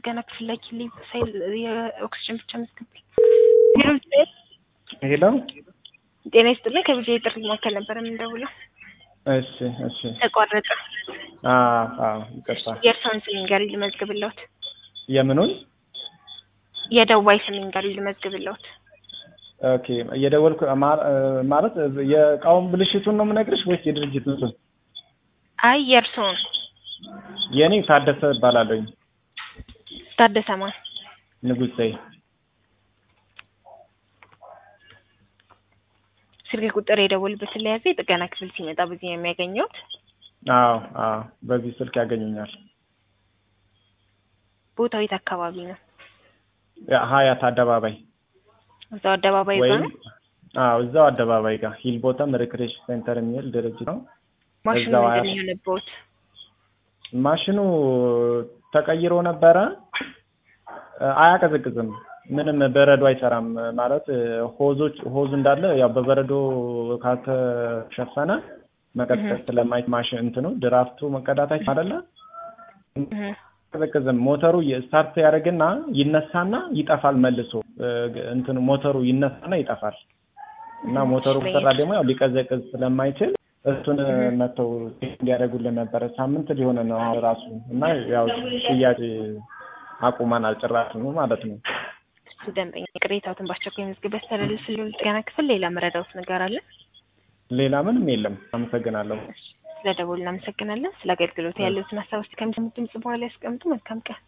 ጥገና ክፍል ላኪልኝ ሳይል የኦክሲጅን ብቻ መዝግብኝ። ሄሎ ጤና ይስጥልኝ። ከብዙ የጥሪ መካከል ነበር የምንደውለው። እሺ እሺ ተቋረጠ። አዎ አዎ ይቅርታ የእርስዎን ስም ይንገሩኝ ልመዝግብልዎት። የምኑን የደዋይ ስም ይንገሩኝ ልመዝግብልዎት። ኦኬ እየደወልኩ ማ- ማለት የእቃውን ብልሽቱን ነው የምነግርሽ ወይስ የድርጅቱን ስም? አይ የእርስዎን የእኔ ታደሰ እባላለሁኝ ታደሰ ማን? ንጉሴ ስልክ ቁጥር የደወሉበትን ለያዘ የጥገና ክፍል ሲመጣ በዚህ ነው የሚያገኘውት። አዎ አዎ በዚህ ስልክ ያገኙኛል ቦታው የት አካባቢ ነው? ያ- ሀያት አደባባይ እዛው አደባባይ ጋር ወይም ነው። አዎ እዛው አደባባይ ጋር ሂል ቦተም ሪክሬሽን ሴንተር የሚል ድርጅት ነው ማሽኑ እዛው ምንድን አያት- ነው የሆነብዎት? ማሽኑ ተቀይሮ ነበረ አያቀዘቅዝም ምንም በረዶ አይሰራም ማለት ሆዞች ሆዙ እንዳለ ያው በበረዶ ካልተሸፈነ መቀጥቀጥ ስለማይት ማሽን እንትኑ ድራፍቱ መቀዳታች አይደለ እህ አያቀዘቅዝም ሞተሩ ስታርት ያደርግና ይነሳና ይጠፋል መልሶ እንትኑ ሞተሩ ይነሳና ይጠፋል እና ሞተሩ ከሰራ ደግሞ ያው ሊቀዘቅዝ ስለማይችል እሱን መተው እንዲያደርጉልን ነበረ ሳምንት ሊሆነ ነው አሁን ራሱ እና ያው ሽያጭ አቁመናል ጭራሽ ነው ማለት ነው እሱ ደንበኛ ቅሬታዎትን በአስቸኳይ መዝገብ ያስተላልፍልዎት ጥገና ክፍል ሌላ መረዳዎት ነገር አለ? ሌላ ምንም የለም አመሰግናለሁ ስለ ደወሉ እናመሰግናለን። ስለ አገልግሎት ያለዎትን ሀሳብ ውስጥ ከሚሰሙት ድምጽ በኋላ ያስቀምጡ። መልካም ቀን።